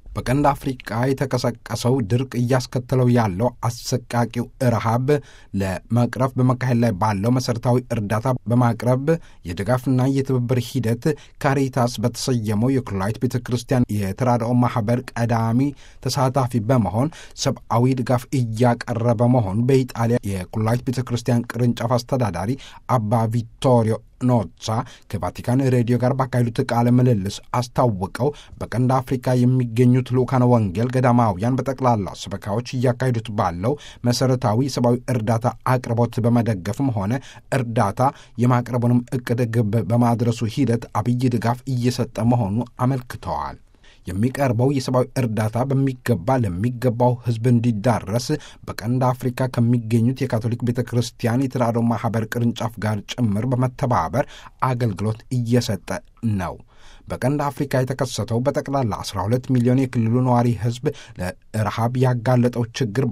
በቀንድ አፍሪቃ የተቀሰቀሰው ድርቅ እያስከተለው ያለው አሰቃቂው ረሃብ ለመቅረፍ በመካሄድ ላይ ባለው መሠረታዊ እርዳታ በማቅረብ የድጋፍና የትብብር ሂደት ካሪታስ በተሰየመው የኩላይት ቤተ ክርስቲያን የተራድኦ ማኅበር ቀዳሚ ተሳታፊ በመሆን ሰብአዊ ድጋፍ እያቀረበ መሆኑ በኢጣሊያ የኩላይት ቤተ ክርስቲያን ቅርንጫፍ አስተዳዳሪ አባ ቪቶሪዮ ኖሳ ከቫቲካን ሬዲዮ ጋር ባካሄዱት ቃለ ምልልስ አስታውቀው በቀንድ አፍሪካ የሚገኙት ልኡካነ ወንጌል ገዳማውያን በጠቅላላ ሰበካዎች እያካሄዱት ባለው መሠረታዊ ሰብአዊ እርዳታ አቅርቦት በመደገፍም ሆነ እርዳታ የማቅረቡንም እቅድ ግብ በማድረሱ ሂደት አብይ ድጋፍ እየሰጠ መሆኑ አመልክተዋል። የሚቀርበው የሰብአዊ እርዳታ በሚገባ ለሚገባው ሕዝብ እንዲዳረስ በቀንድ አፍሪካ ከሚገኙት የካቶሊክ ቤተ ክርስቲያን የተራድኦ ማኅበር ቅርንጫፍ ጋር ጭምር በመተባበር አገልግሎት እየሰጠ ነው። በቀንድ አፍሪካ የተከሰተው በጠቅላላ 12 ሚሊዮን የክልሉ ነዋሪ ሕዝብ ለረሃብ ያጋለጠው ችግር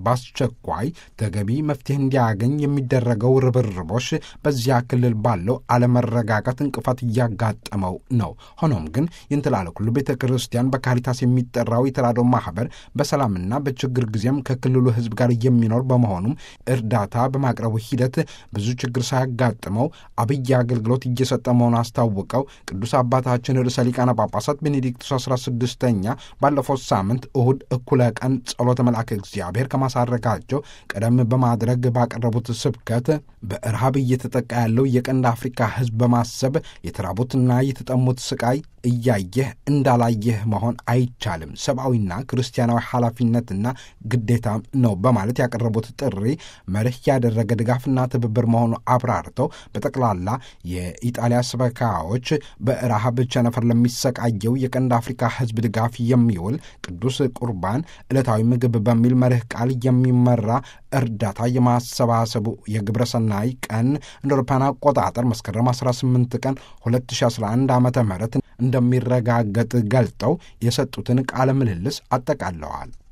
በአስቸኳይ ተገቢ መፍትሄ እንዲያገኝ የሚደረገው ርብርቦች በዚያ ክልል ባለው አለመረጋጋት እንቅፋት እያጋጠመው ነው። ሆኖም ግን ይንትላለኩሉ ቤተ ክርስቲያን በካሪታስ የሚጠራው የተራድኦ ማኅበር በሰላምና በችግር ጊዜም ከክልሉ ሕዝብ ጋር የሚኖር በመሆኑም እርዳታ በማቅረቡ ሂደት ብዙ ችግር ሳያጋጥመው አብይ አገልግሎት እየሰጠ መሆኑ አስታውቀው ቅዱስ አባታችን ርዕሰ ሊቃነ ጳጳሳት ቤኔዲክቱስ 16ኛ ባለፈው ሳምንት እሁድ እኩለ ቀን ጸሎተ መልአከ እግዚአብሔር ማሳረጋቸው ቀደም በማድረግ ባቀረቡት ስብከት በረሃብ እየተጠቃ ያለው የቀንድ አፍሪካ ሕዝብ በማሰብ የተራቡትና የተጠሙት ስቃይ እያየህ እንዳላየህ መሆን አይቻልም፣ ሰብአዊና ክርስቲያናዊ ኃላፊነትና ግዴታ ነው በማለት ያቀረቡት ጥሪ መርህ ያደረገ ድጋፍና ትብብር መሆኑ አብራርተው በጠቅላላ የኢጣሊያ ስበካዎች በረሃብ ቸነፈር ለሚሰቃየው የቀንድ አፍሪካ ሕዝብ ድጋፍ የሚውል ቅዱስ ቁርባን ዕለታዊ ምግብ በሚል መርህ ቃል የሚመራ እርዳታ የማሰባሰቡ የግብረ ሰናይ ቀን እንደ አውሮፓውያን አቆጣጠር መስከረም 18 ቀን 2011 ዓ ም እንደሚረጋገጥ ገልጠው የሰጡትን ቃለ ምልልስ አጠቃለዋል።